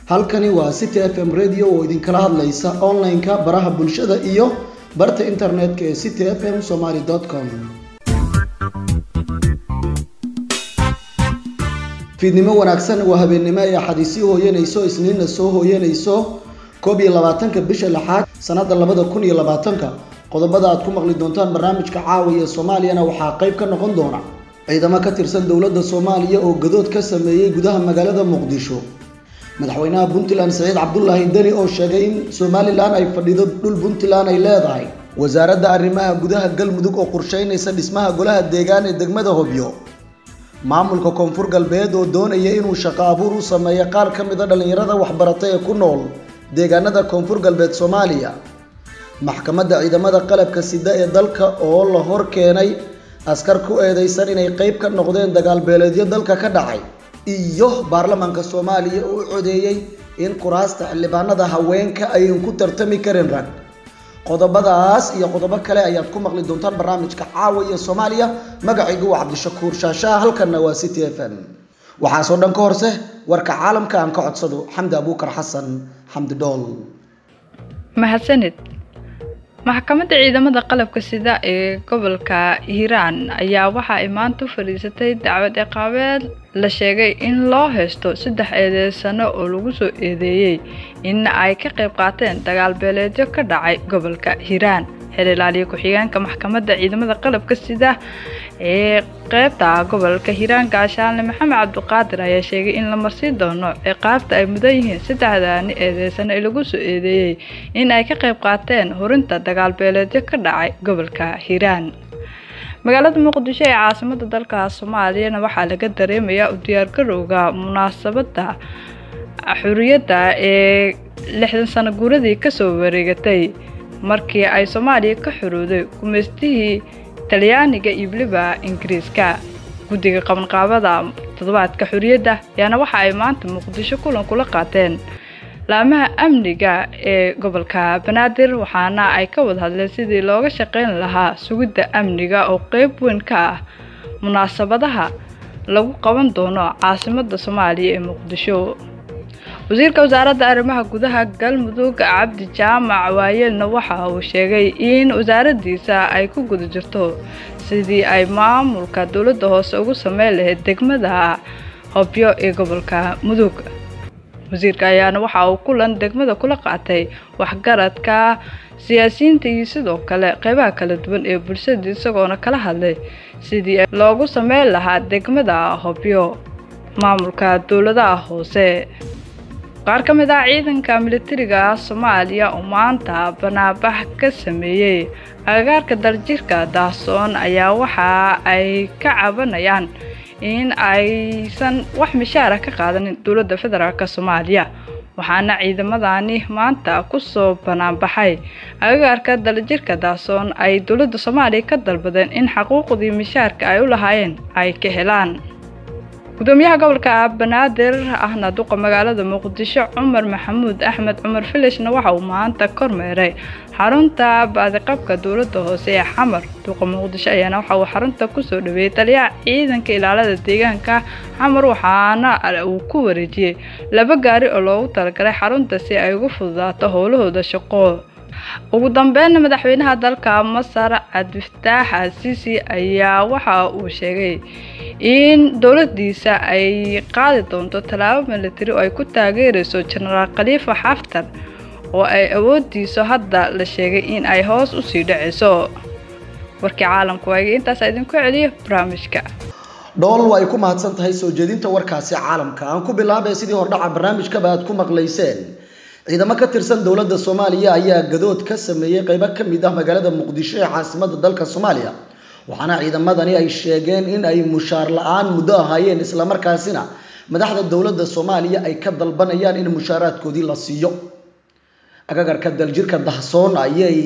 halkani waa city f m radio oo idinkala hadlaysa online-ka baraha bulshada iyo barta internetka ee city f m somaly com fiidnimo wanaagsan waa habeennimo ay axadiisii hooyanayso isniinna soo hooyanayso koob iyo labaatanka bisha lixaad sanada labada kun iyo labaatanka qodobada aad ku maqli doontaan barnaamijka caawiya soomaaliyana waxaa qayb ka noqon doona ciidamo ka tirsan dowladda soomaaliya oo gadood ka sameeyey gudaha magaalada muqdisho madaxweynaha puntland saciid cabdulaahi deni oo sheegay in somalilan ay fadhido dhul puntland ay leedahay wasaaradda arrimaha gudaha galmudug oo qorsheynaysa dhismaha golaha deegaan ee degmada hobyo maamulka koonfur galbeed oo doonaya inuu shaqo abuur u sameeyo qaar ka mid a dhallinyarada waxbaratay ee ku nool deegaanada koonfur galbeed soomaaliya maxkamadda ciidamada qalabka sida ee dalka oo la hor keenay askar ku eedeysan inay qeyb ka noqdeen dagaalbeeleedyo dalka ka dhacay iyo baarlamaanka soomaaliya oo u codeeyey in kuraasta xildhibaanada haweenka ayan ku tartami karin rag qodobadaas iyo qodobo kale ayaad ku maqli doontaan barnaamijka caawa iyo soomaaliya magacaygu waa cabdishakuur shaashaha halkanna waa city f m waxaasoo dhan ka horse warka caalamka aan ka codsado xamdi abuukar xasan xamdi dhool mahadsanid maxkamadda ciidamada qalabka sida ee gobolka hiiraan ayaa waxa ay maanta u fadhiisatay dacwad ciqaabeed la sheegay in loo haysto saddex eedeysano oo lagu soo eedeeyey in ay ka qayb qaateen dagaal beeleedyo ka dhacay gobolka hiiraan xeer ilaaliye ku-xigeenka maxkamadda ciidamada qalabka sida ee qeybta gobolka hiiraan gaashaanle maxamed cabdiqaadir ayaa sheegay in la marsiin doono ciqaabta ay mudan yihiin saddexdaani eedeysano ee lagu soo eedeeyey in ay ka qayb qaateen hurinta dagaal beeleedyo ka dhacay gobolka hiiraan magaalada muqdisho ee caasimada dalka soomaaliyana waxaa laga dareemayaa u diyaargarowga munaasabadda xuriyadda ee lixdan sano guuradii kasoo wareegatay markii ay soomaaliya ka xorooday gumaystihii talyaaniga iyo weliba ingiriiska guddiga qabanqaabada toddobaadka xorriyadda ayaana waxa ay maanta muqdisho kulan kula qaateen laamaha amniga ee gobolka banaadir waxaana ay ka wada hadleen sidii looga shaqeyn lahaa sugidda amniga oo qeyb weyn ka ah munaasabadaha lagu qaban doono caasimadda soomaaliya ee muqdisho wasiirka wasaaradda arrimaha gudaha galmudug cabdi jaamac waayeelna waxa uu sheegay in wasaaraddiisa ay ku guda jirto sidii ay maamulka dowladda hoose ugu sameyn lahayd degmada hobyo ee gobolka mudug wasiirka ayaana waxa uu kulan degmada kula qaatay waxgaradka siyaasiyiinta iyo sidoo kale qeybaha kala duwan ee bulshada isagoona kala hadlay sidii loogu sameyn lahaa degmada hobyo maamulka dowladaha hoose qaar ka mid ah ciidanka militariga soomaaliya oo maanta banaabax ka sameeyey agagaarka daljirka daasoon ayaa waxa ay ka cabanayaan in aysan wax mishaara ka qaadanin dowladda federaalk soomaaliya waxaana ciidamadani maanta kusoo banaanbaxay agagaarka daljirka daasoon ay dowladda soomaaliya ka dalbadeen in xaquuqdii mishaarka ay u lahaayeen ay ka helaan gudoomiyaha gobolka banaadir ahna duqa magaalada muqdisho cumar maxamuud axmed cumar filishna waxa uu maanta kormeeray xarunta baadiqabka dowladda hoose ee xamar duqa muqdisho ayaana waxa uu xarunta kusoo dhaweeyey taliyaha ciidanka ilaalada deegaanka xamar waxaana uu ku wareejiyey laba gaari oo loogu talagalay xarunta si ay ugu fududaato howlahooda shaqo ugu dambeynna madaxweynaha dalka masar cabdifataax asiisi ayaa waxa uu sheegay in dowladiisa ay qaadi doonto tallaabo militari oo ay ku taageerayso jenaraal khaliifa xaftar oo ay awoodiiso hadda la sheegay in ay hoos usii dhacayso warkii caalamku waagay intaas idinku celiyo barnaamijka dhool waa ay ku mahadsan tahay soo jeedinta warkaasi caalamka aan ku bilaabay sidii hordhaca barnaamijkaba aad ku maqlayseen ciidamo ka tirsan dowladda soomaaliya ayaa gadood ka sameeyey qeybo ka mid ah magaalada muqdisho ee caasimada dalka soomaaliya waxaana ciidamadani ay sheegeen in ay mushaar la-aan muddo ahaayeen islamarkaasina madaxda dowladda soomaaliya ay ka dalbanayaan in mushaaraadkoodii la siiyo agagarka daljirka dahsoon ayay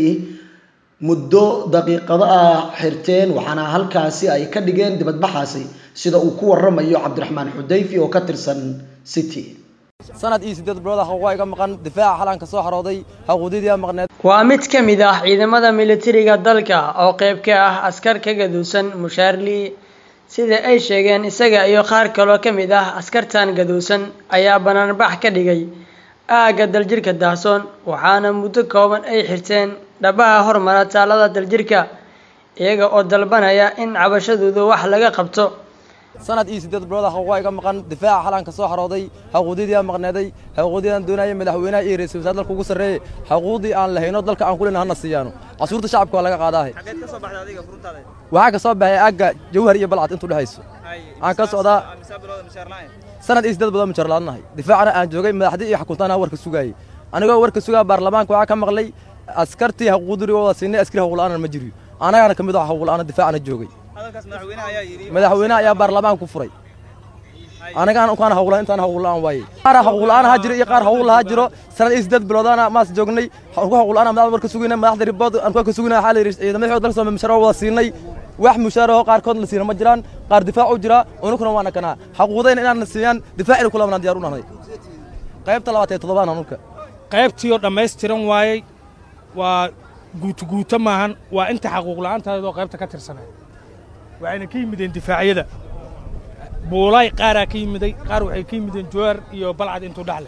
muddo daqiiqado ah xirteen waxaana halkaasi ay ka dhigeen dibadbaxaasi sida uu ku waramayo cabdiraxmaan xudayfi oo ka tirsan city sanad iyo siddeed bilood ah waa iga maqan difaaca xalanka soo xarooday xuquuqdii maqneed waa mid ka mid ah ciidamada militariga dalka oo qayb ka ah askar ka gaduusan mushaarli sida ay sheegeen isaga iyo qaar kaloo ka mid ah askartan gaduusan ayaa banaanbax ka dhigay aagga daljirka daahsoon waxaana muddo kooban ay xirteen dhabaha hormara taalada daljirka iyaga oo dalbanaya in cabashadooda wax laga qabto sanad iyo siddeed bilood ah waa iga maqan difaaca xalaan ka soo xarooday xaquuqdii aan maqneeday xaquuqdii aan doonayay madaxweynaha iyo ra'iisul wasaare dalka ugu sarreeyay xaquuqdii aan lahayno dalka aan ku leenahay hana siiyaano casuurta shacabka waa laga qaadaahay waxaa ka soo baxay aagga jawhar iyo balcad intuu dhexayso aan ka socdaa sanad iyo siddeed bilood mujar laadnahay difaacana aan joogay madaxdii iyo xakuntaana warka sugaayey anigoo warka sugaa baarlamaanka waxaa ka maqlay askartii xaquuqdii wada siinay askari xaquuqla'aana ma jiriyo anagana ka mid ah xaquuqla'aana difaacana joogay madaxweynaha ayaa baarlamaan ku furay anagaan ukaan hawlan intaan hawlan waaye qaar hawlan ha jiro iyo qaar hawl ha jiro sanad iyo siddeed biloodana maas joognay ku hawlan madaxda warka sugayna madaxda ribood aan ka sugayna xal ciidamada xoog dalka Soomaaliya mushahar wada siinay wax mushahar oo qaar kood la siina ma jiraan qaar difaac u jira unukuna waana kana xaquuqdayna inaan siiyaan difaac kula wana diyaar u nahay qaybta labaad ee todobaan anuka qaybtii oo dhammaystiran waayey waa guutuguuto maahan waa inta xaquuq la'aantaadoo qaybta ka tirsanay waxayna ka yimideen difaacyada buulaay qaaraa ka yimiday qaar waxay ka yimideen jowar iyo balcad intuu dhaxle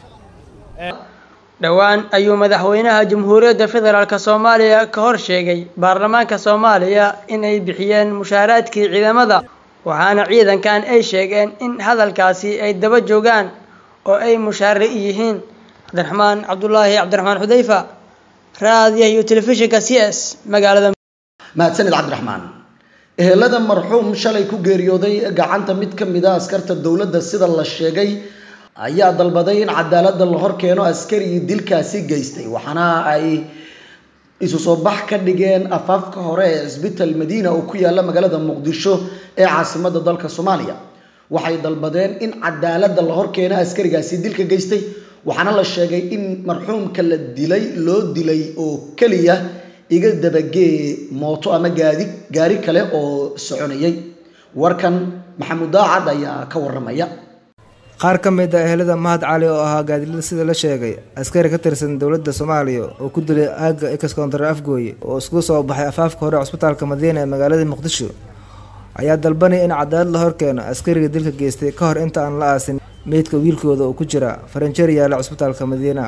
dhowaan ayuu madaxweynaha jamhuuriyadda federaalk soomaaliya ka hor sheegay baarlamaanka soomaaliya inay bixiyeen mushaaraadkii ciidamada waxaana ciidankan ay sheegeen in hadalkaasi ay daba joogaan oo ay mushaare yihiin cabdiraxmaan cabdulaahi cabdiraxmaan xudayfa raadiyaha iyo telefishinka c s magaalada mahadsanid cabdiraxmaan ehelada marxuum shalay ku geeriyooday gacanta mid ka mid a askarta dowladda sida la sheegay ayaa dalbaday in cadaaladda la hor keeno askarigii dilkaasi geystay waxaana ay isu soo bax ka dhigeen afaafka hore ee cisbital madiina oo ku yaala magaalada muqdisho ee caasimadda dalka soomaaliya waxay dalbadeen in cadaaladda la hor keeno askarigaasi dilka geystay waxaana la sheegay in marxuumka la dilay loo dilay oo keliya iga dabagee mooto ama gaadi gaari kale oo soconayay warkan maxamuud daacad ayaa ka waramaya qaar ka mid a ehelada mahad cali oo ahaa gaadilada sida la sheegay askari ka tirsan dowladda soomaaliya oo ku dilay aagga excontar afgooye oo isku soo baxay afaafka hore cusbitaalka madiina ee magaalada muqdisho ayaa dalbanaya in cadaalad la horkeeno askariga dilka geystay ka hor inta aan la aasin meydka wiilkooda oo ku jira faranjeer yaala cusbitaalka madiina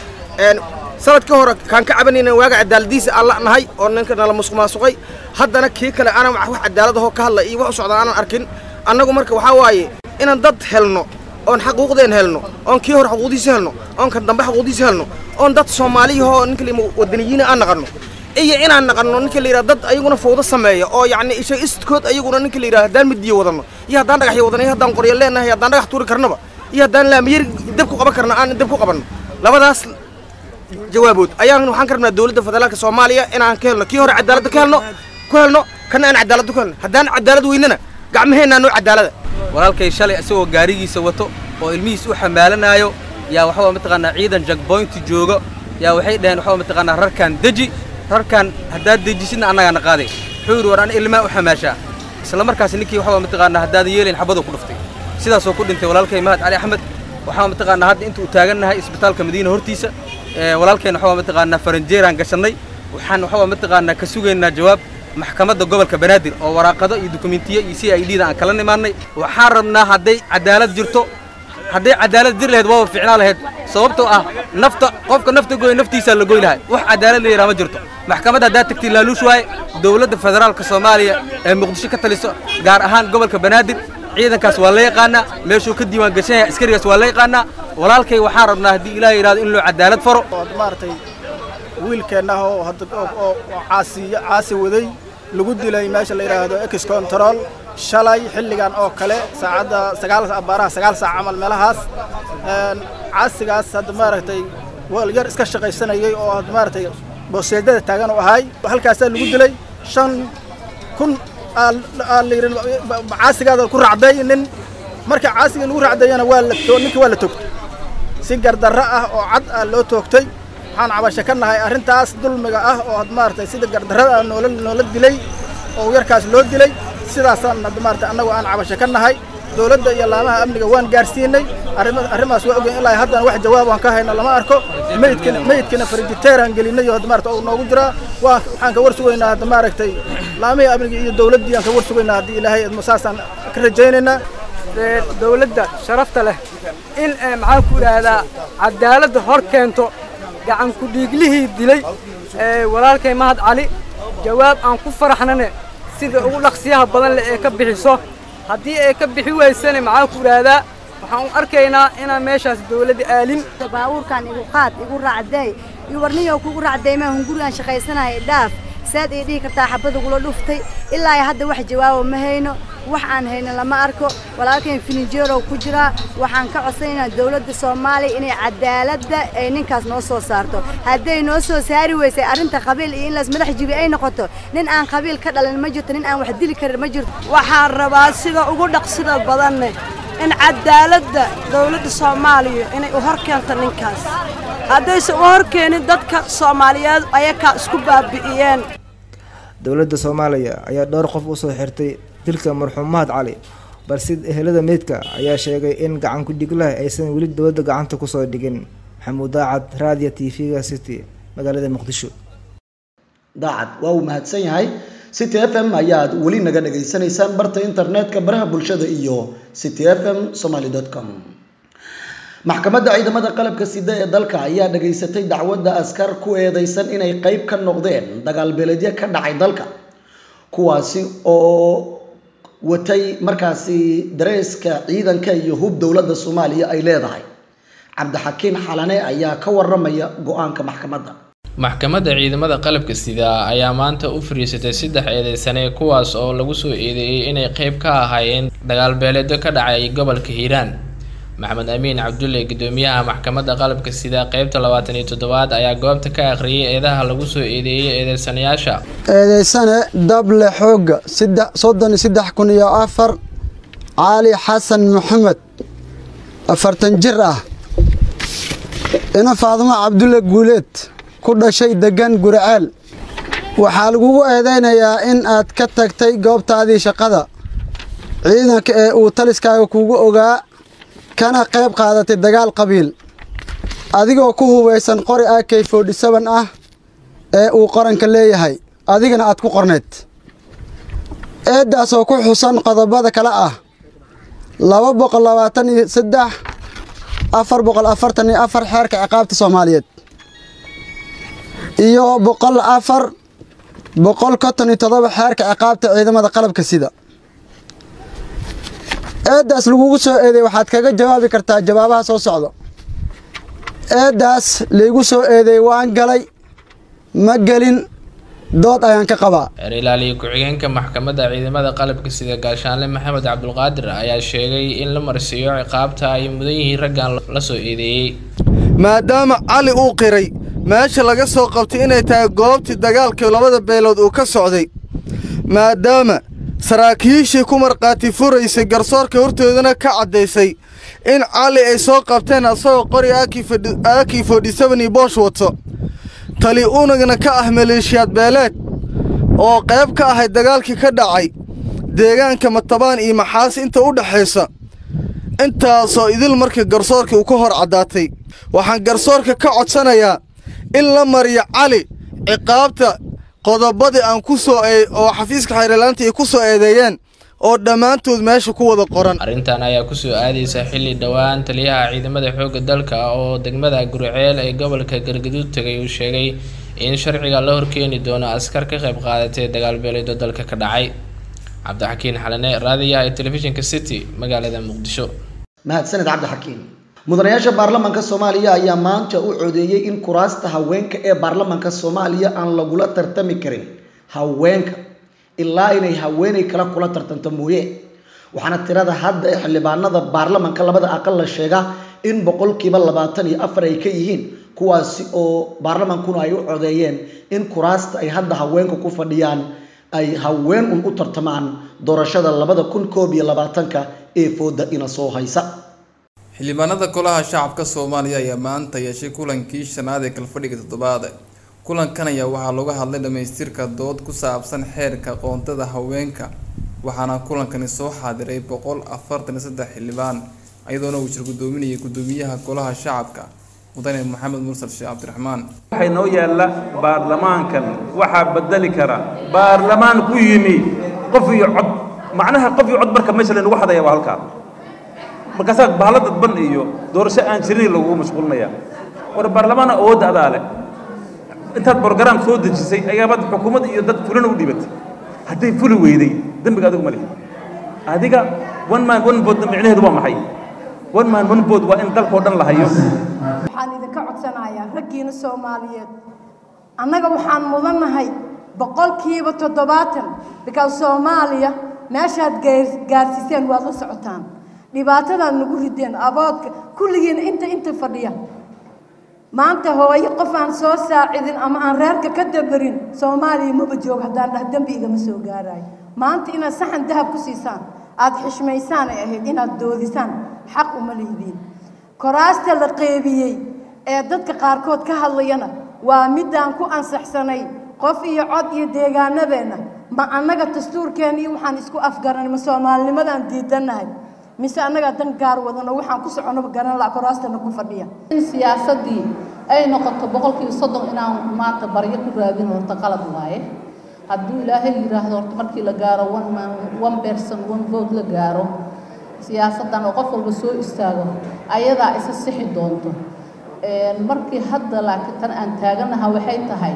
sanadkii hore kaan ka cabanayna waaga cadaaladiisa aan la'nahay oo ninka nala musuqmaasuqay haddana kii kale aanan wax cadaaladahoo ka hadla iyo wax u socda aanan arkin annagu marka waxaa waaye inaan dad helno oon xaquuqdeen helno oon kii hore xaquuqdiisa helno oon kan dambe xaquuqdiisa helno oon dad soomaaliyahoo ninka la wadaniyiina aan naqanno iyo inaan naqanno ninka la yidhaha dad ayaguna fawdo sameeya oo yacni isha istkood ayaguna ninka la yidhaha haddaan midiyo wadanno iyo haddaan dhagaxyo wadanno iyo haddaan qoryo leenahay iyo haddaan dhagax tuuri karnaba iyo haddaan laamiyar dab ku qaban karna aan dab ku qabanno labadaas jawaabood ayaan waxaan ka rabnaa dowladda federaalka soomaaliya inaan ka helno kii hore cadaaladda ka helno ku helno kana aan cadaaladda ku helno haddaan cadaalad weynana gacmaheennaa noo cadaalada walaalkay shalay isagoo gaarigiisa wato oo ilmihiis u xamaalanaayo yaa waxaa mataqaanaa ciidan jagboynti jooga yaa waxay dhaheen waxaa mataqaanaa rarkaan deji rarkaan haddaad dejisidna annagaana qaaday wuxuu yidhi war ana ilmaa u xamaashaa isla markaas ninkii waxaa mataqaanaa haddaadan yeelayn xabaduu ku dhuftay sidaasoo ku dhintay walaalkay mahad cali axmed waxaa mataqaanaa hadda inta uu taagannahay isbitaalka madiina hortiisa walaalkeen waxaa mataqaanaa faranjeeraan gashannay waxaan waxaa mataqaanaa ka sugaynaa jawaab maxkamadda gobolka banaadir oo waraaqado iyo dukumentiyo iyo c i d da aan kala nimaannay waxaan rabnaa hadday cadaalad jirto hadday cadaalad jir lahayd waaba ficnaa lahayd sababtoo ah nafta qofka nafta goy naftiisaa la goy lahay wax cadaalad la yidhaha ma jirto maxkamadda haddaad tagtay laaluush waaye dowladda federaalka soomaaliya ee muqdisho ka taliso gaar ahaan gobolka banaadir ciidankaas waa la yaqaanaa meeshuu ka diiwaan gashan yahay askarigaas waa la yaqaanaa walaalkay waxaan rabnaa haddii ilaah yidhahdo in loo cadaalad faro maaragtay wiilkeenna oo hadda oo caasiyo caasi waday lagu dilay meesha la yidhaahdo ex control shalay xilligan oo kale saacadda sagaal abaaraha sagaal saac camal meelahaas caasigaas hadda maaragtay wal yar iska shaqaysanayay oo hadda maaragtay booseedada taagan oo ahay halkaasaa lagu dilay shan kun caasigaada ku racday nin marka caasiga lagu racdayana waa la ninka waa la toogtay si gardarro ah oo cad ah loo toogtay waxaan cabasho ka nahay arrintaas dulmiga ah oo maaragtay sida gardarrada noola noola dilay oo yarkaas loo dilay sidaasaan hadda maaragtay annagu aan cabasho ka nahay dowladda iyo laamaha amniga waan gaarsiinay arrima arrimaas waa ogeyn ilaa haddana wax jawaab aan ka hayno lama arko meydkina meydkina farijiteeraan gelinay oo hadda maaragtay uu noogu jiraa waa waxaan ka war sugaynaa hadda maaragtay laamihii amniga iyo dowladdii aan ka war sugaynaa haddii ilaahay idmo saasaan ka rajaynaynaa dowladda sharafta leh in maxaan ku idhaahdaa cadaaladda hor keento gacan ku-dhiiglihii dilay walaalkay mahad cali jawaab aan ku faraxnane sida ugu dhaqsiyaha badan leh ee ka bixiso haddii ay ka bixi weysane maxaan ku idhaahdaa waxaan u arkaynaa inaan meeshaas dowladda aalin baabuurkan igu qaad igu raacday iyo warniyow kugu raacday maa hungurigaan shaqaysanaya dhaaf saad ay dhihi kartaa xabad ugula dhuftay ilaa ay hadda wax jawaabo ma hayno wax aan hayno lama arko walaalkayn fininjeerow ku jiraa waxaan ka codsanaynaa dowladda soomaaliya inay cadaaladda ay ninkaas noo soo saarto hadday noo soo saari weysay arrinta qabiil iyo in laas madax jibi ay noqoto nin aan qabiil ka dhalin ma jirto nin aan wax dili karin ma jirto waxaan rabaa sida ugu dhaqsida badanne in cadaaladda dowladda soomaaliya inay u hor keento ninkaas haddaysan u hor keenin dadka soomaaliyeed ayakaa isku baabi'iyeen dowladda soomaaliya ayaa dhowr qof usoo xirtay dilka marxuum mahad cali balse ehelada meydka ayaa sheegay in gacan ku-dhiglaha aysan weli dowladda gacanta kusoo dhigin maxamuud daacad raadiyo t v-ga city magaalada muqdisho daacad waa uu mahadsan yahay city f m ayaad weli naga dhagaysanaysaan barta internetka baraha bulshada iyo city f m somaly com maxkamadda ciidamada qalabka sida ee dalka ayaa dhageysatay dacwadda askar ku eedeysan inay qeyb ka noqdeen dagaal beeledyo ka dhacay dalka kuwaasi oo watay markaasi dareeska ciidanka iyo hub dowladda soomaaliya ay leedahay cabdixakiin xalane ayaa ka waramaya go-aanka maxkamadda maxkamadda ciidamada qalabka sida ayaa maanta u fariisatay saddex eedeysane kuwaas oo lagu soo eedeeyey inay qeyb ka ahaayeen dagaalbeeleedyo ka dhacay gobolka hiiraan maxamed amiin cabdulle gudoomiyaha maxkamadda qalabka sida qeybta labaatan iyo toddobaad ayaa goobta ka akhriyay eedaha lagu soo eedeeyey eedeysanayaasha eedeysane dable xoogga soddon iyo saddex kun iyo afar caali xasan maxamed afartan jir ah ina faadimo cabdulle guuleed ku dhashay degan guriceel waxaa lagugu eedeynayaa in aad ka tagtay goobtaadii shaqada ciidanka ee uu taliskaaga kugu ogaa kana qayb qaadatay dagaal qabiil adigoo ku hubaysan qori ak forty seven ah ee uu qaranka leeyahay adigana aad ku qorneyd eeddaas oo ku xusan qodobada kale ah laba boqol labaatan iyo saddex afar boqol afartan iyo afar xeerka ciqaabta soomaaliyeed iyo boqol afar boqol konton iyo toddoba xeerka ciqaabta ciidamada qalabka sida eeddaas lagugu soo eedeey waxaad kaga jawaabi kartaa jawaabaha soo socda eeddaas laygu soo eedeey waan galay ma gelin dood ayaan ka qabaa xeer ilaaliye ku-xigeenka maxkamadda ciidamada qalabka sida gaashaanle maxamed cabdulqaadir ayaa sheegay in la marsiiyo ciqaabta ay mudan yihiin raggan la soo eedeeyey maadaama cali uu qiray meesha laga soo qabtay inay tahay goobtii dagaalkii labada beelood uu ka socday maadaama saraakiishii ku markhaati furaysay garsoorka hortoodana ka caddaysay in cali ay soo qabteen asagoo qori aakii fodhi seven iyo boosh wato tali unagna ka ah maleeshiyaad beeleed oo qayb ka ahay dagaalkii ka dhacay deegaanka matabaan iyo maxaas inta u dhexaysa intaasoo idil markii garsoorka uu ka hor caddaatay waxaan garsoorka ka codsanayaa in la mariyo cali ciqaabta qodobadii aan ku soo oo xafiiska xeerlaanta ay ku soo eedeeyeen oo dhammaantood meesha ku wada qoran arrintan ayaa kusoo aadaysa xilli dhowaan taliyaha ciidamada xoogga dalka oo degmada guriceel ee gobolka galgaduud tegay uu sheegay in sharciga la horkeeni doono askar ka qayb qaadatay dagaalbeeleedo dalka ka dhacay cabdixakiin xalane raadiyaha ee telefishinka city magaalada muqdisho mahadsaned cabdixakiin mudanayaasha baarlamaanka soomaaliya ayaa maanta u codeeyey in kuraasta haweenka ee baarlamaanka soomaaliya aan lagula tartami karin haweenka ilaa inay haweeney kale kula tartanto mooye waxaana tirada hadda ee xildhibaanada baarlamaanka labada aqal la sheegaa in boqolkiiba labaatan iyo afar ay ka yihiin kuwaasi oo baarlamaankuna ay u codeeyeen in kuraasta ay hadda haweenka ku fadhiyaan ay haween un u tartamaan doorashada labada kun koob iyo labaatanka ee fooda ina soo haysa xildhibaanada golaha shacabka soomaaliya ayaa maanta yeeshay kulankii shanaad ee kalfadhiga toddobaad kulankan ayaa waxaa looga hadlay dhamaystirka dood ku saabsan xeerka qoontada haweenka waxaana kulankani soo xaadiray boqol afartan iyo saddex xildhibaan iyadoona uu jir gudoominayay gudoomiyaha golaha shacabka mudane maxamed mursal sheekh cabdiraxmaan waxay noo yaalla baarlamaankan waxaa bedeli kara baarlamaan ku yimi qof iyo cod macnaha qof iyo cod marka meesha laynagu hadaya waa halkaa markaasaa bahalo dadban iyo doorasho aan jirin lagugu mashquulinayaa war baarlamaana awoodda adaa leh intaad borogaraam soo dejisay ayaabaad xukuumad iyo dad fulana u dhibatay hadday fuli weyday dembiga adigu ma lihi adiga one man one vote micnaheedu waa maxay one man one vote waa in dalkoo dhan la hayo waxaan idinka codsanayaa raggiina soomaaliyeed annaga waxaan mudannahay boqolkiiba toddobaatan because soomaaliya meeshaad gaarsiiseen waad la socotaan dhibaatadaad nagu rideen aboodka kulligiina inta inta fadhiya maanta hooyo qof aan soo saacidin ama aan reerka ka dabarin soomaaliya maba joogo haddaan dhah dembi igama soo gaarayo maanta inaad saxan dahab ku siisaan aada xishmaysaan ay ahayd inaad doodisaan xaq uma lihidiin koraasta la qeybiyey ee dadka qaarkood ka hadlayana waa midaan ku ansaxsanay qof iyo cod iyo deegaanadeenna ma annaga dastuurkeena iyo waxaan isku afgaranay ma soomaalinimadaan diidannahay mise annagaa dan gaar wadano waxaan ku soconaba garan laha koraastana ku fadhiya in siyaasaddii ay noqoto boqolkiiba soddon inaan maanta baryo ku raadin horta qalad waaye hadduu ilaahay yidhaahdo horta markii la gaaro one man one person one vote la gaaro siyaasaddan oo qof walba soo istaago ayadaa isa sixi doonto markii hadda laakiin tan aan taaganaha waxay tahay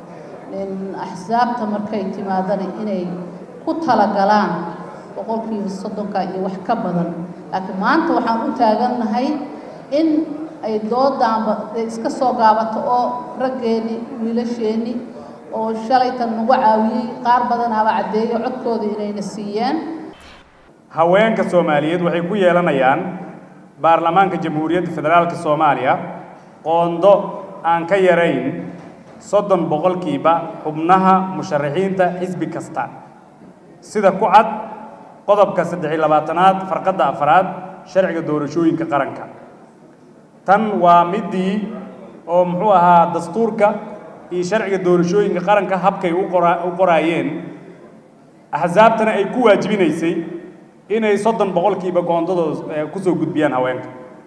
axsaabta markay timaadana inay ku talagalaan boqolkiiba soddonka iyo wax ka badan laakiin maanta waxaan u taagannahay in ay doodaanba iska soo gaabato oo raggeeni wiilasheeni oo shalaytan nagu caawiyey qaar badanaaba caddeeyo codkooda inayna siiyeen haweenka soomaaliyeed waxay ku yeelanayaan baarlamaanka jamhuuriyadda federaalka soomaaliya qoondo aan ka yarayn soddon boqolkiiba xubnaha musharaxiinta xisbi kasta sida ku cad qodobka saddex iyo labaatanaad farqadda afraad sharciga doorashooyinka qaranka tan waa midii oo muxuu ahaa dastuurka iyo sharciga doorashooyinka qaranka habkay u qora u qoraayeen axsaabtana ay ku waajibinaysay inay soddon boqolkiiba goondadooda kusoo gudbiyaan haweenka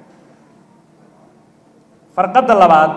farqadda labaad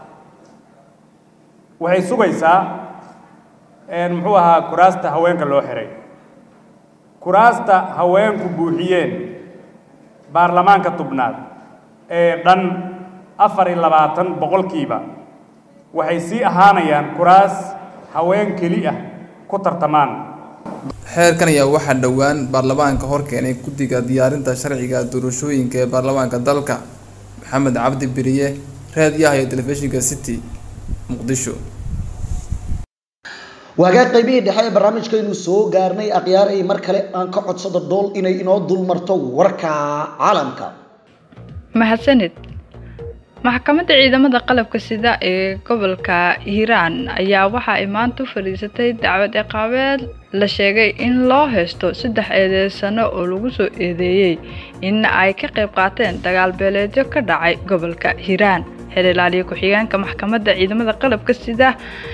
waxay sugaysaa muxuu ahaa kuraasta haweenka loo xiray kuraasta haweenku buuxiyeen baarlamaanka tubnaad ee dhan afar iyo labaatan boqolkiiba waxay sii ahaanayaan kuraas haween keli ah ku tartamaan xeerkan ayaa waxaa dhowaan baarlamaanka hor keenay guddiga diyaarinta sharciga doorashooyinka ee baarlamaanka dalka maxamed cabdi beriye raadiyaha iyo telefishinka city muqdisho waagaa qaybihii dhexe ee barnaamijkaynu soo gaarnay akhyaarey mar kale aan ka codsado dool inay inoo dulmarto warka caalamka mahadsanid maxkamadda ciidamada qalabka sida ee gobolka hiiraan ayaa waxa ay maanta u fadhiisatay dacwad ciqaabeed la sheegay in loo haysto saddex eedeysano oo lagu soo eedeeyey in ay ka qayb qaateen dagaal beeleedyo ka dhacay gobolka hiiraan xil ilaaliya ku-xigeenka maxkamadda ciidamada qalabka sida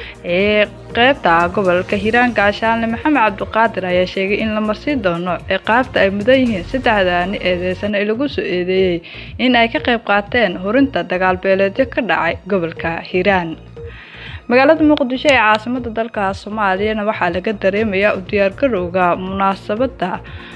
ee qeybta gobolka hiiraan gaashaanle maxamed cabdiqaadir ayaa sheegay in la marsiin doono ciqaabta ay mudan yihiin saddexdaani eedeysan ee lagu soo eedeeyey in ay ka qayb qaateen hurinta dagaal beeleedyo ka dhacay gobolka hiiraan magaalada muqdisho ee caasimada dalka soomaaliyana waxaa laga dareemayaa u diyaargarowga munaasabadda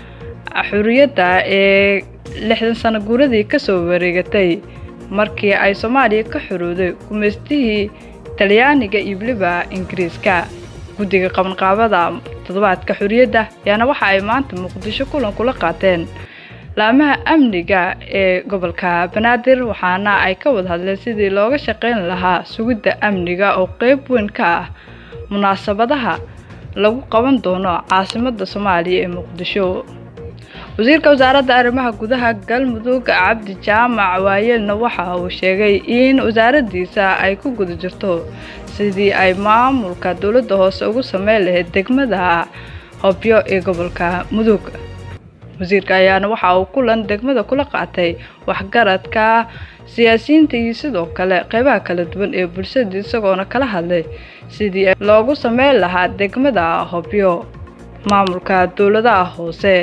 xuriyadda ee lixdan sano guuradii kasoo wareegatay markii ay soomaaliya ka xorowday gumaystihii talyaaniga iyo weliba ingiriiska guddiga qabanqaabada toddobaadka xorriyadda ayaana waxa ay maanta muqdisho kulan kula qaateen laamaha amniga ee gobolka banaadir waxaana ay ka wada hadleen sidii looga shaqayn lahaa sugidda amniga oo qeyb weyn ka ah munaasabadaha lagu qaban doono caasimadda soomaaliya ee muqdisho wasiirka wasaaradda arrimaha gudaha galmudug cabdi jaamac waayeelna waxa uu sheegay in wasaaraddiisa ay ku guda jirto sidii ay maamulka dowladda hoose ugu sameyn lahayd degmada hobyo ee gobolka mudug wasiirka ayaana waxa uu kulan degmada kula qaatay waxgaradka siyaasiyiinta iyo sidoo kale qeybaha kala duwan ee bulshada isagoona kala hadlay sidii loogu sameyn lahaa degmada hobyo maamulka dowladaha hoose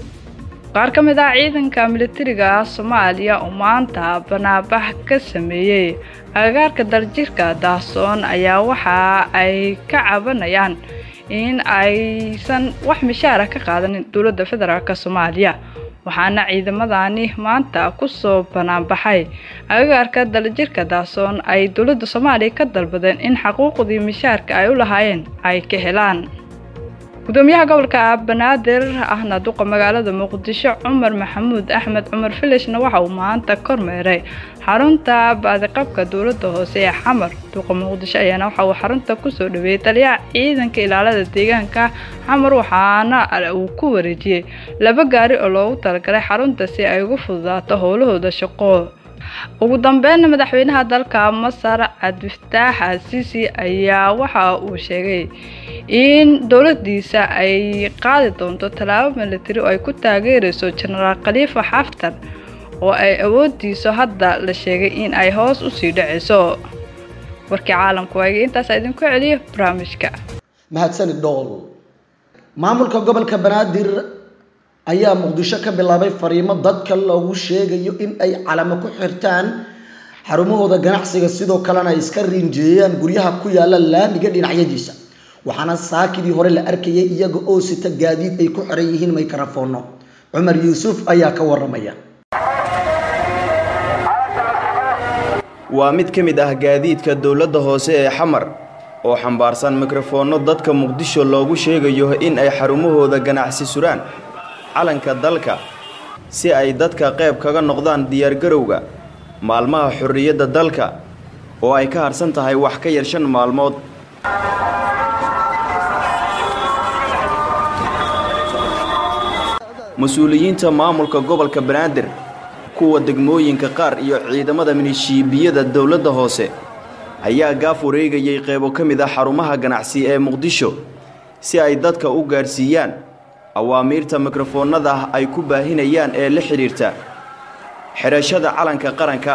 qaar ka mid ah ciidanka militariga soomaaliya oo maanta banaabax ka sameeyey agagaarka daljirka daasoon ayaa waxa ay ka cabanayaan in aysan wax mishaara ka qaadanin dowladda federaalk soomaaliya waxaana ciidamadani maanta kusoo banaanbaxay agagaarka dalijirka daasoon ay dowladda soomaaliya ka dalbadeen in xaquuqdii mishaarka ay u lahaayeen ay ka helaan gudoomiyaha gobolka banaadir ahna duqa magaalada muqdisho cumar maxamuud axmed cumar filishna waxa uu maanta kormeeray xarunta baadiqabka dowladda hoose ee xamar duqa muqdisho ayaana waxa uu xarunta kusoo dhaweeyey taliyaha ciidanka ilaalada deegaanka xamar waxaana uu ku wareejiyey laba gaari oo loogu talagalay xarunta si ay ugu fududaato howlahooda shaqo ugu dambeynna madaxweynaha dalka masar cabdifataax asiisi ayaa waxa uu sheegay in dowladiisa ay qaadi doonto tallaabo militari oo ay ku taageereyso jenaraal khaliifa xaftar oo ay awoodiiso hadda la sheegay in ay hoos usii dhaceyso warkii caalamku waayga intaasa idinku celiyo barnaamijka mahadsanid dhool maamulka gobolka banaadir ayaa muqdisho ka bilaabay fariimo dadka loogu sheegayo in ay calamo ku xirtaan xarumahooda ganacsiga sidoo kalena ay iska riinjeeyaan guryaha ku yaala laamiga dhinacyadiisa waxaana saakidii hore la arkayay iyaga oo sita gaadiid ay ku xiran yihiin mikrofoono cumar yuusuf ayaa ka waramaya waa mid ka mid ah gaadiidka dowladda hoose ee xamar oo xambaarsan mikrofoonno dadka muqdisho loogu sheegayo in ay xarumahooda ganacsi suraan calanka dalka si ay dadka qayb kaga noqdaan diyaargarowga maalmaha xorriyadda dalka oo ay ka harsan tahay wax ka yar shan maalmood mas-uuliyiinta maamulka gobolka banaadir kuwa degmooyinka qaar iyo ciidamada minishiibiyada dowladda hoose ayaa gaaf wareegayay qaybo ka mid ah xarumaha ganacsi ee muqdisho si ay dadka u gaadhsiiyaan awaamiirta mikrofoonnada ay ku baahinayaan ee la xidhiirta xidhashada calanka qaranka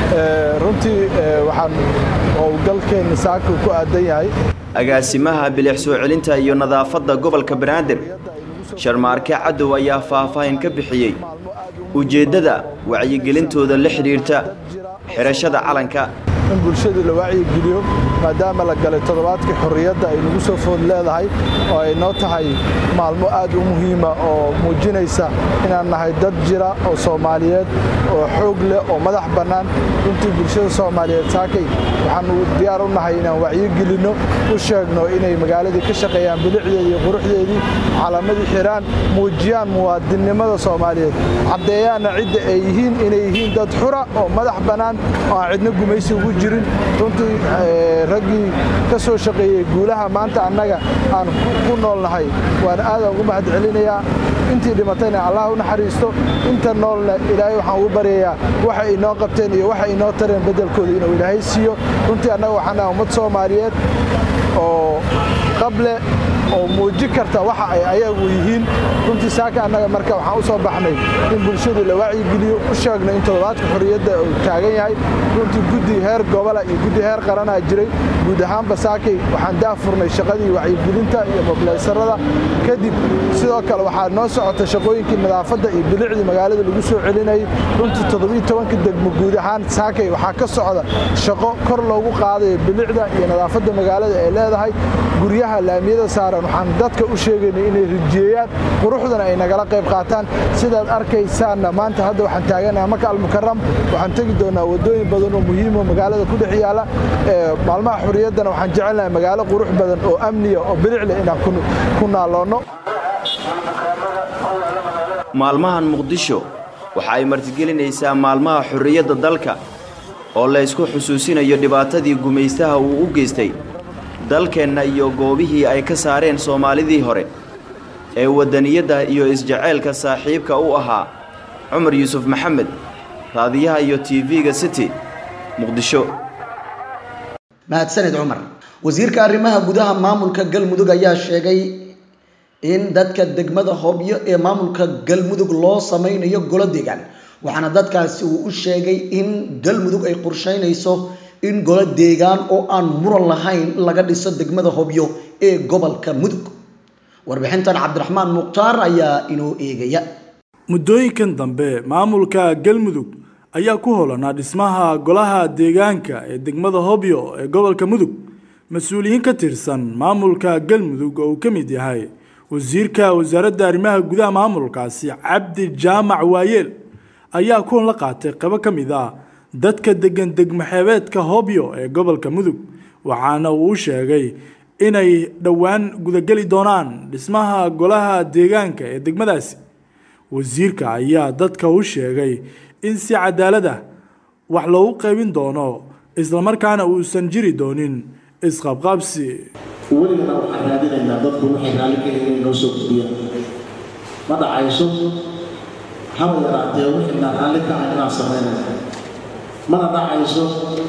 runtii waxaan howlgalkeenna saaka ku aadan yahay agaasimaha bilix soo celinta iyo nadaafadda gobolka banaadir sharmaarke cadow ayaa faahfaahin ka bixiyey ujeeddada wacyigelintooda la xidhiirta xidhashada calanka in bulshada la wacyigeliyo maadaama la galay toddobaadkii xorriyadda ay nagu soo food leedahay oo ay noo tahay maalmo aad u muhiima oo muujinaysa inaan nahay dad jira oo soomaaliyeed oo xoog leh oo madax bannaan runtii bulshada soomaaliyeed saakay waxaanu diyaar u nahay inaan wacyigelinno u sheegno inay magaaladii ka shaqeeyaan bilicdeedii iyo quruxdeedii calamadii xiraan muujiyaan muwaadinnimada soomaaliyeed caddeeyaanna cidda ay yihiin inay yihiin dad xura oo madax bannaan oo aan cidna gumaysi ugu jirin runtii raggii ka soo shaqeeyey guulaha maanta annaga aan ku noolnahay waan aadaan ugu mahad celinayaa intii dhimatayna allah u naxariisto inta noolna ilaahay waxaan ugu baryayaa waxa inoo qabteen iyo waxa inoo tareen beddelkooda inuu ilaahay siiyo runtii annaga waxaan nahay ummad soomaaliyeed oo qable oo muuji karta waxa ay ayagu yihiin runtii saaka annaga marka waxaan u soo baxnay in bulshadu la wacyigeliyo u sheegno in toddobaadka xorriyadda uu taagan yahay runtii guddi heer gobola iyo guddi heer qaranaa jiray guud ahaanba saakay waxaan daafurnay shaqadii wacyigelinta iyo mobilaysarada kadib sidoo kale waxaa noo socota shaqooyinkii nadaafadda iyo bilicdii magaalada lagu soo celinayay runtii toddobiyo tobanka degmo guud ahaan saakay waxaa ka socda shaqo kor loogu qaadayo bilicda iyo nadaafadda magaalada ay leedahay guryaha laamiyada saaran waxaan dadka u sheegaynay inay rijeeyaan quruxdana ay nagala qayb qaataan sidaad arkaysaanna maanta hadda waxaan taaganaha maka almukaram waxaan tegi doonaa waddooyin badan oo muhiimo magaalada ku dhex yaala maalmaha xorriyaddana waxaan jecelnahay magaalo qurux badan oo amniya oo bilicleh inaan ku naaloonno maalmahan muqdisho waxa ay martigelinaysaa maalmaha xorriyadda dalka oo la ysku xusuusinayo dhibaatadii gumaystaha uu u geystay dalkeenna iyo goobihii ay ka saareen soomaalidii hore ee waddaniyadda iyo isjaceylka saaxiibka u ahaa cumar yuusuf maxamed raadiyaha iyo tv-ga city muqdisho mahadsaned cumar wasiirka arrimaha gudaha maamulka galmudug ayaa sheegay in dadka degmada hobyo ee maamulka galmudug loo sameynayo golo deegaan waxaana dadkaasi uu u sheegay in galmudug ay qorsheynayso in golo deegaan oo aan muran lahayn laga dhiso degmada hobyo ee gobolka mudug warbixintan cabdiraxmaan mukhtaar ayaa inoo eegaya muddooyinkan dambe maamulka galmudug ayaa ku holanaa dhismaha golaha deegaanka ee degmada hobyo ee gobolka mudug mas-uuliyiin ka tirsan maamulka galmudug oo uu ka mid yahay wasiirka wasaaradda arrimaha gudaha maamulkaasi cabdi jaamac waayeel ayaa kulan la qaatay qabo ka mid ah dadka degan degmaxeebeedka hobyo ee gobolka mudug waxaana uu sheegay inay dhowaan gudageli doonaan dhismaha golaha deegaanka ee degmadaasi wasiirka ayaa dadka u sheegay in si cadaalad ah wax loogu qaybin doono islamarkaana uusan jiri doonin isqabqabsi weligana waxaan raadinaynaa dadku waxay raalli ka yihiin inay noo soo gudbiyaan ma dhacayso haba yaraatee wixinaan raalli ka ahay inaan samaynayno mana dhacayso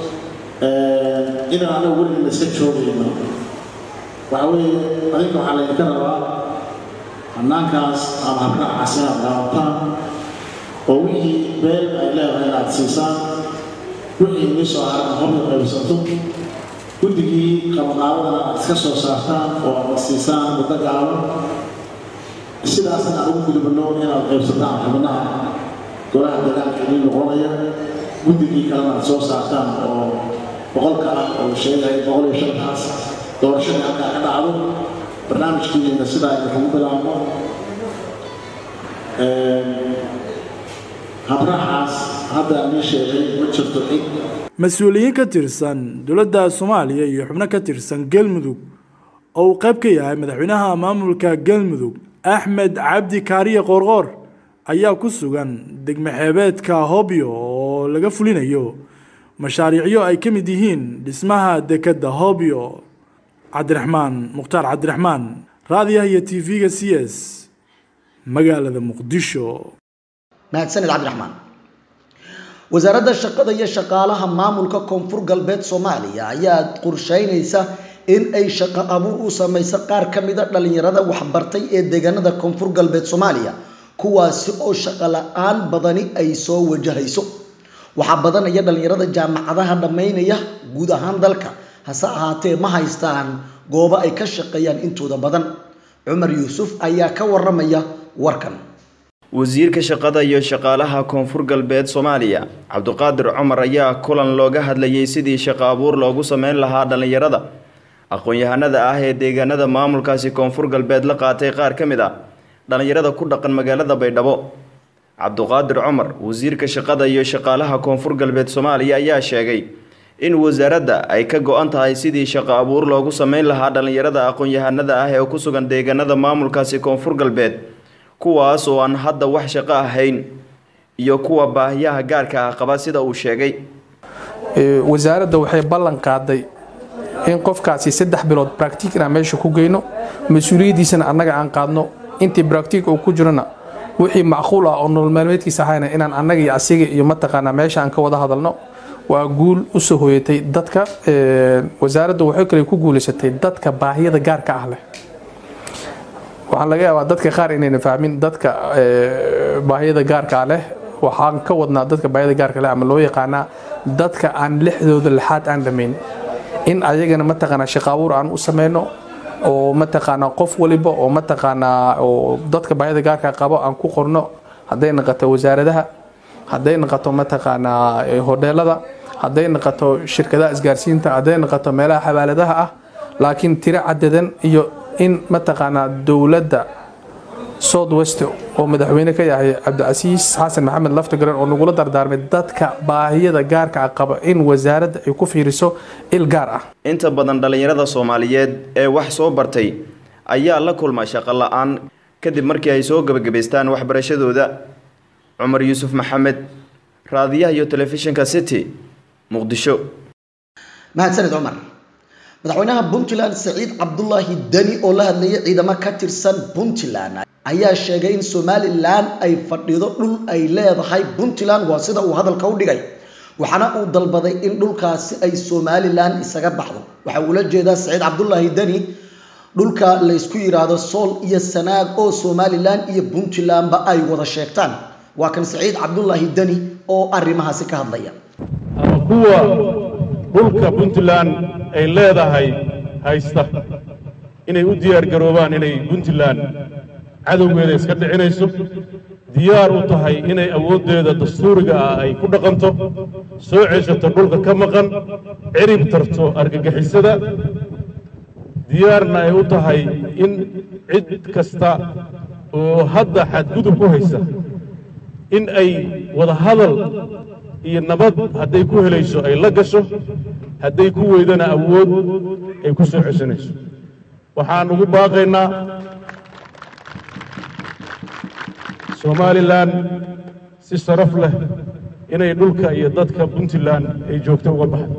inaan anagu weligana iska joogayno waxa weeye adinka waxaa laydinka rabaa hannaankaas ama habraacaas inaad daawataan oo wixii beel ay leedahay inaad siisaan wixii inii soo haran hobyo qaybsato guddigii qabaqaabadana aad iska soo saartaan oo aad siisaan muddo gaaban sidaasna aan ugu gudubno inaad qaybsataan xubnaha golaha deegaanka idiin noqonaya guddigii kalena aad soo saartaan oo boqolka ah oo sheegaya boqol iyo shantaas doorashadii halkaa ka dhacdo barnaamijkiina sidaa idinkugu bilaabno habraacaas hadda nii sheegay ma jirto cid mas-uuliyiin ka tirsan dowladda soomaaliya iyo xubno ka tirsan galmudug oo uu qayb ka yahay madaxweynaha maamulka galmudug axmed cabdi kaariye qoorqoor ayaa ku sugan degmaxeebeedka hobyo oo laga fulinayo mashaariicyo ay ka mid yihiin dhismaha dekedda hobyo cabdiraxmaan mukhtaar cabdiraxmaan raadiyaha iyo t v-ga c s magaalada muqdisho mahadsanid cabdiraxmaan wasaaradda shaqada iyo shaqaalaha maamulka koonfur galbeed soomaaliya ayaa qorsheynaysa in ay shaqo abuur u sameyso qaar ka mida dhalinyarada waxbartay ee deegaanada koonfur galbeed soomaaliya kuwaasi oo shaqo la-aan badani ay soo wajahayso waxaa badanaya dhalinyarada jaamacadaha dhammaynaya guud ahaan dalka hase ahaatee ma haystaan goobo ay ka shaqeeyaan intooda badan cumar yuusuf ayaa ka waramaya warkan wasiirka shaqada iyo shaqaalaha koonfur galbeed soomaaliya cabduqaadir cumar ayaa kulan looga hadlayay sidii shaqo abuur loogu sameyn lahaa dhallinyarada aqoon-yahanada ah ee deegaanada maamulkaasi koonfur galbeed la qaatay qaar ka mid ah dhallinyarada ku dhaqan magaalada baydhabo cabduqaadir cumar wasiirka shaqada iyo shaqaalaha koonfur galbeed soomaaliya ayaa sheegay in wasaaradda ay ka go-an tahay sidii shaqo abuur loogu sameyn lahaa dhallinyarada aqoon-yahanada ah ee ku sugan deegaanada maamulkaasi koonfur galbeed kuwaas oo aan hadda wax shaqo ahayn iyo kuwa baahiyaha gaarka ah qaba sida uu sheegay wasaaradda waxay ballan qaaday in qofkaasi saddex bilood bractic inaan meesha ku geyno mas-uuliyaddiisana annaga aan qaadno intii bractic uu ku jirona wixii macquul ah oo nolol maalmeedkiisa ahayna inaan annaga iyo asiga iyo mataqaanaa meesha aan ka wada hadalno waa guul u soo hooyatay dadka wasaaradda waxay kale ku guulaysatay dadka baahiyada gaarka ah leh waxaan laga yaabaa dadka qaar inayna fahmin dadka baahiyada gaarka leh waxaan ka wadnaa dadka baahiyada gaarka leh ama loo yaqaanaa dadka aan lixdooda lixaad aan dhammayn in ayagana mataqaanaa shaqo abuur aan u sameyno oo mataqaanaa qof waliba oo mataqaanaa oo dadka baahiyada gaarka qabo aan ku qorno hadday noqoto wasaaradaha hadday noqoto mataqaanaa hodheelada hadday noqoto shirkadaha isgaarsiinta hadday noqoto meelaha xawaaladaha ah laakiin tiro cadadan iyo in mataqaanaa dowladda south west oo madaxweyne ka yahay cabdicasiis xasan maxamed laftigaran oo nagula dardaarmay dadka baahiyada gaarka ah qaba in wasaaradda ay ku fiiriso il gaar ah inta badan dhallinyarada soomaaliyeed ee wax soo bartay ayaa la kulma shaqo la-aan kadib markii ay soo gebagabaystaan waxbarashadooda cumar yuusuf maxamed raadiyaha iyo telefishinka city muqdisho mahadsaned cumar madaxweynaha puntland saciid cabdulaahi deni oo la hadlayay ciidamo ka tirsan puntland ayaa sheegay in somalilan ay fadhido dhul ay leedahay puntland waa sida uu hadalka u dhigay waxaana uu dalbaday in dhulkaasi ay somalilan isaga baxdo waxa uula jeedaa saciid cabdulaahi deni dhulka laysku yidhaahdo sool iyo sanaag oo somalilan iyo puntlandba ay wada sheegtaan waa kan saciid cabdulaahi deni oo arrimahaasi ka hadlaya ama kuwa dhulka puntland ay leedahay haysta inay u diyaar garoobaan inay puntland cadowgeeda iska dhicinayso diyaar u tahay inay awooddeeda dastuuriga ah ay ku dhaqanto soo ceshato dhulka ka maqan cirib tarto argagixisada diyaarna ay u tahay in cid kasta oo hadda xadgudub ku haysa in ay wada hadal iyo nabad hadday ku helayso ay la gasho hadday ku weydana awood ay ku soo ceshanayso waxaan ugu baaqaynaa somalilan si sharaf leh inay dhulka iyo dadka puntland ay joogto uga baxdo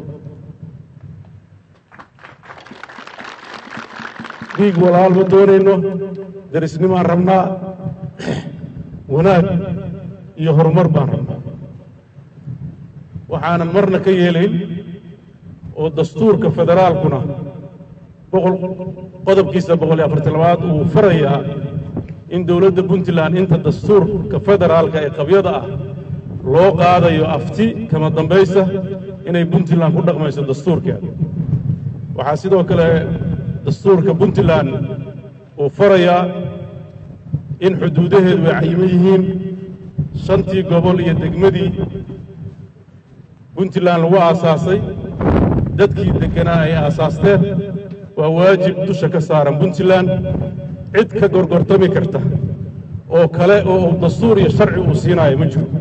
dhiig walaal ma doonayno darisnimaan rabnaa wanaag iyo horumar baan rabnaa waxaanan marna ka yeelayn oo dastuurka federaalkuna boqol qodobkiisa boqol iyo afartan labaad uu farayaa in dowladda puntland inta dastuurka federaalka ee qabyada ah loo qaadayo afti kama dambaysa inay puntland ku dhaqmayso dastuurkeeda waxaa sidoo kale dastuurka puntland uu farayaa in xuduudaheedu ay cayiman yihiin shantii gobol iyo degmadii puntland lagu aasaasay dadkii degganaa ay aasaasteen waa waajib dusha ka saaran puntland cid ka gorgortami karta oo kale oo uu dastuur iyo sharci uu siinaayo ma jiro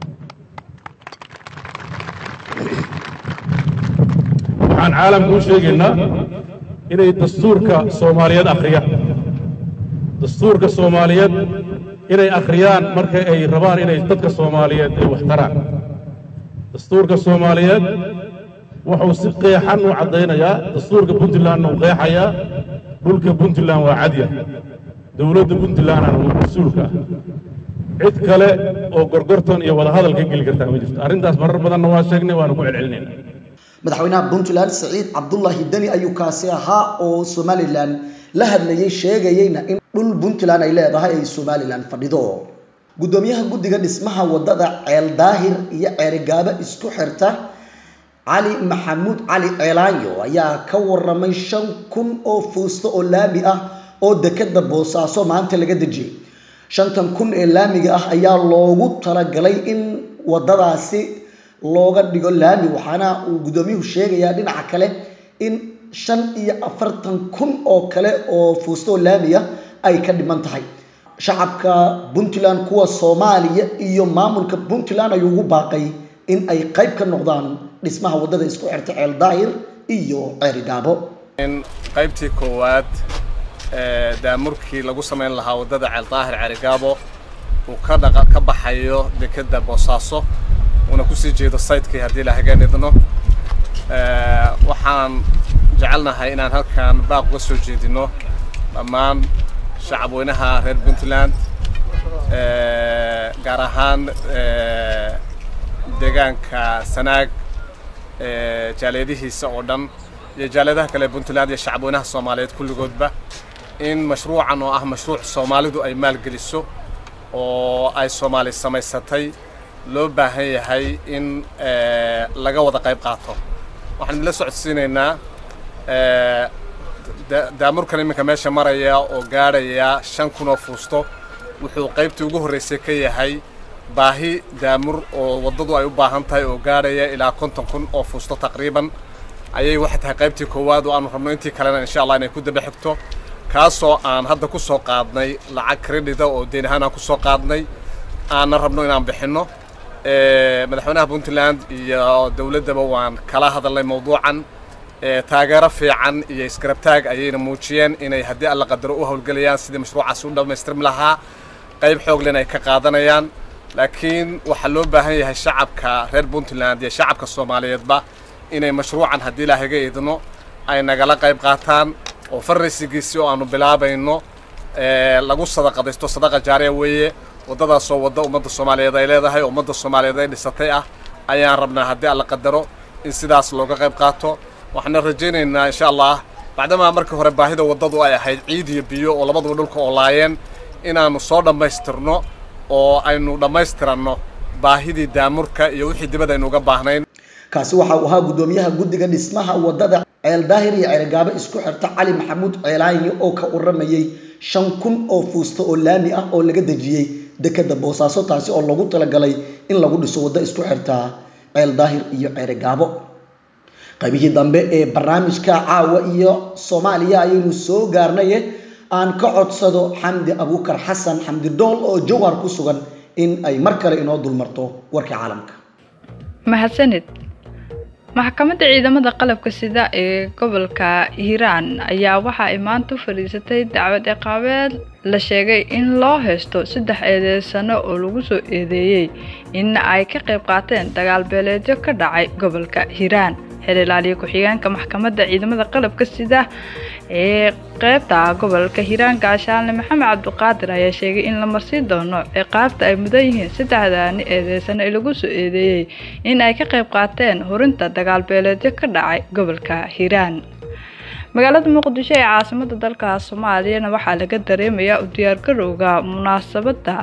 waxaan caalamka u sheegaynaa inay dastuurka soomaaliyeed akhriyaan dastuurka soomaaliyeed inay akhriyaan marka ay rabaan inay dadka soomaaliyeed ay wax taraan dastuurka soomaaliyeed wuxuu si qeexan u caddaynayaa dastuurka puntlandna uu qeexayaa dhulka puntland waa cadya dowladda puntlandna waa mas-uulka ah cid kale oo gorgortan iyo wadahadal ka geli kartaa ma jirto arrintaas marar badanna waa sheegnay waana ku celcelinayna madaxweynaha puntland siciid cabdullaahi deni ayuu kaasi ahaa oo somalilan la hadlayay sheegayeyna in dhul puntland ay leedahay ay somalilan fadhido guddoomiyaha guddiga dhismaha wadada ceel daahir iyo ceerigaabo isku xirta cali maxamuud cali ceelaanyo ayaa ka waramay shan kun oo fuusto oo laami ah oo dekeda boosaaso maanta laga dejiyey shantan kun ee laamiga ah ayaa loogu talagalay in wadadaasi looga dhigo laami waxaana uu guddoomiyuhu sheegayaa dhinaca kale in shan iyo afartan kun oo kale oo fuusto oo laami ah ay ka dhiman tahay shacabka puntland kuwa soomaaliya iyo maamulka puntland ayuu ugu baaqay in ay qayb ka noqdaan dhismaha wadada isku xirta ceel daahir iyo ceerigaabo in qaybtii koowaad ee daamurkii lagu samayn lahaa wadada ceel daahir ceerigaabo uu ka dhaqa ka baxayo dekeda boosaaso uuna kusii jeedo saytkii haddii la hagaanidno waxaan jecelnahay inaan halkan baaq uga soo jeedino dhammaan shacabweynaha reer puntland gaar ahaan deegaanka sanaag jaaliyadihiisa oo dhan iyo jaaliyadaha kale puntland iyo shacabweynaha soomaaliyeed kulligoodba in mashruucan oo ah mashruuc soomaalidu ay maalgeliso oo ay soomaali samaysatay loo baahan yahay in laga wada qayb qaato waxaan idinla socodsiinaynaa daamurkan iminka meesha maraya oo gaadhaya shan kun oo fuusto wuxuu qaybtii ugu horreysay ka yahay baahi daamur oo waddadu ay u baahan tahay oo gaadhaya ilaa konton kun oo fuusto taqriiban ayay waxay tahay qaybtii koowaad oo aanu rabno intii kalena insha allah inay ku daba xigto kaasoo aan hadda ku soo qaadnay lacag credita oo deyn ahaan aan ku soo qaadnay aanna rabno inaan bixinno madaxweynaha puntland iyo dowladdaba waan kala hadalnay mawduucan taageero fiican iyo isgarabtaag ayayna muujiyeen inay haddii alla qadaro u howlgelayaan sidii mashruucaasi u dhammaystirmi lahaa qayb xooglen ay ka qaadanayaan laakiin waxaa loo baahan yahay shacabka reer puntland iyo shacabka soomaaliyeedba inay mashruucan haddii ilaahaga idno ay nagala qayb qaataan oo farraysigiisii oo aanu bilaabayno lagu sadaqadaysto sadaqa jaariya weeye waddadaasoo wadda ummadda soomaaliyeed ay leedahay oo ummadda soomaaliyeed ay dhisatay ah ayaan rabnaa haddii alla qadaro in sidaas looga qayb qaato waxaana rajaynaynaa insha allah bacdamaa markii hore baahida waddadu ay ahayd ciid iyo biyo oo labaduba dhulka oo laayeen inaannu soo dhammaystirno oo aynu dhammaystiranno baahidii daamurka iyo wixii dibad aynu uga baahnayn kaasi waxa uu ahaa guddoomiyaha guddiga dhismaha wadada ceel daahir iyo ceelgaabo isku xirta cali maxamuud ceelaanyo oo ka waramayey shan kun oo fuusto oo laami ah oo laga dejiyey dekeda boosaaso taasi oo lagu talagalay in lagu dhiso waddo isku xirta ceel daahir iyo ceerigaabo qaybihii dambe ee barnaamijka caawa iyo soomaaliya ayaynu soo gaarnaye aan ka codsado xamdi abuukar xasan xamdi dhool oo jowhar ku sugan in ay mar kale inoo dulmarto warka caalamka mahadsanid maxkamadda ciidamada qalabka sida ee gobolka hiiraan ayaa waxa ay maanta u fadhiisatay dacwad ciqaabeed la sheegay in loo haysto saddex eedeysano oo lagu soo eedeeyey in ay ka qayb qaateen dagaal beeleedyo ka dhacay gobolka hiiraan xeer ilaaliye ku-xigeenka maxkamadda ciidamada qalabka sida ee qeybta gobolka hiiraan gaashaanle maxamed cabdiqaadir ayaa sheegay in la marsiin doono ciqaabta ay mudan yihiin saddexdaani eedeysano ee lagu soo eedeeyey in ay ka qayb qaateen hurinta dagaal beeleedyo ka dhacay gobolka hiiraan magaalada muqdisho ee caasimada dalka soomaaliyana waxaa laga dareemayaa u diyaargarowga munaasabadda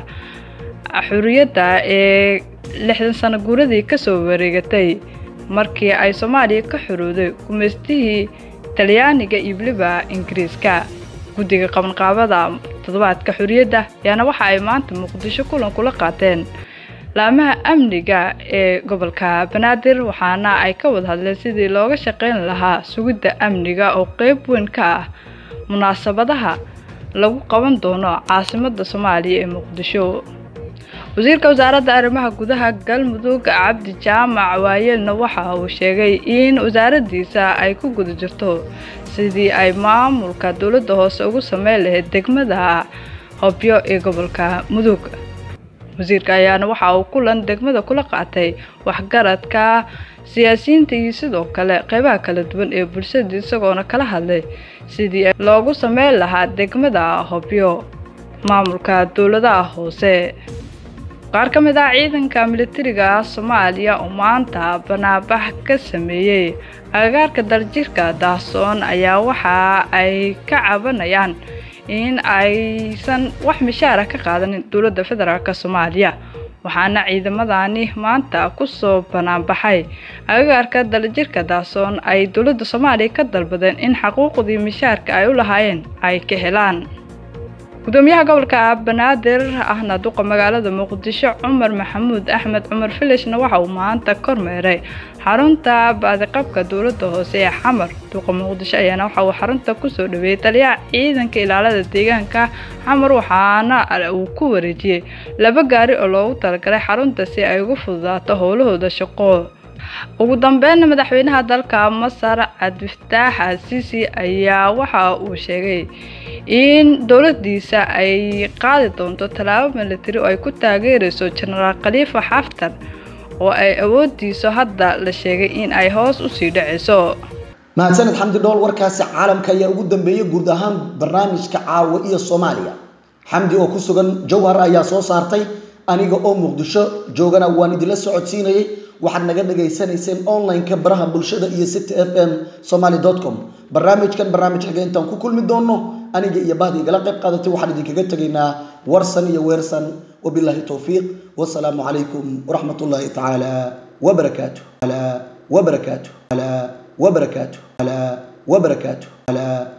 xuriyadda ee lixdan sano guuradii kasoo wareegatay markii ay soomaaliya ka xorooday gumaystihii talyaaniga iyo weliba ingiriiska guddiga qabanqaabada toddobaadka xorriyadda ayaana waxa ay maanta muqdisho kulan kula qaateen laamaha amniga ee gobolka banaadir waxaana ay ka wada hadleen sidii looga shaqeyn lahaa sugidda amniga oo qeyb weyn ka ah munaasabadaha lagu qaban doono caasimadda soomaaliya ee muqdisho wasiirka wasaaradda arrimaha gudaha galmudug cabdi jaamac waayeelna waxa uu sheegay in wasaaraddiisa ay ku guda jirto sidii ay maamulka dowladda hoose ugu sameyn lahayd degmada hobyo ee gobolka mudug wasiirka ayaana waxa uu kulan degmada kula qaatay waxgaradka siyaasiyiinta iyo sidoo kale qeybaha kala duwan ee bulshada isagoona kala hadlay sidii loogu sameyn lahaa degmada hobyo maamulka dowladaha hoose qaar ka mid ah ciidanka militariga soomaaliya oo maanta banaabax ka sameeyey agagaarka daljirka daahsoon ayaa waxa ay ka cabanayaan in aysan wax mishaara ka qaadanin dowladda federaalk soomaaliya waxaana ciidamadani maanta kusoo banaanbaxay agagaarka daljirka daahsoon ay dowladda soomaaliya ka dalbadeen in xaquuqdii mishaarka ay u lahaayeen ay ka helaan gudoomiyaha gobolka banaadir ahna duqa magaalada muqdisho cumar maxamuud axmed cumar filishna waxa uu maanta kormeeray xarunta baadiqabka dowladda hoose ee xamar duqa muqdisho ayaana waxa uu xarunta kusoo dhaweeyey taliyaha ciidanka ilaalada deegaanka xamar waxaana uu ku wareejiyey laba gaari oo loogu talagalay xarunta si ay ugu fududaato howlahooda shaqo ugu dambeynna madaxweynaha dalka masar cabdifataax asiisi ayaa waxa uu sheegay in dowladiisa ay qaadi doonto tallaabo militari oo ay ku taageerayso jenaraal khaliifa xaftar oo ay awoodiiso hadda la sheegay in ay hoos usii dhacayso mahadsaned xamdi dhool warkaasi caalamka ayaa ugu dambeeyey guud ahaan barnaamijka caawa iyo soomaaliya xamdi oo ku sugan jowhar ayaa soo saartay aniga oo muqdisho joogana waan idinla socodsiinayay waxaad naga dhagaysanayseen online-ka baraha bulshada iyo city f m somaly com barnaamijkan barnaamij xiga intaan ku kulmi doono aniga iyo bahda igala qayb qaadatay waxaan idinkaga tegaynaa warsan iyo weersan wabilaahi towfiiq wasalaamu calaykum waraxmat ullaahi tacaala wabarakaatu wabarakaatu wabarakaatu wabarakaatu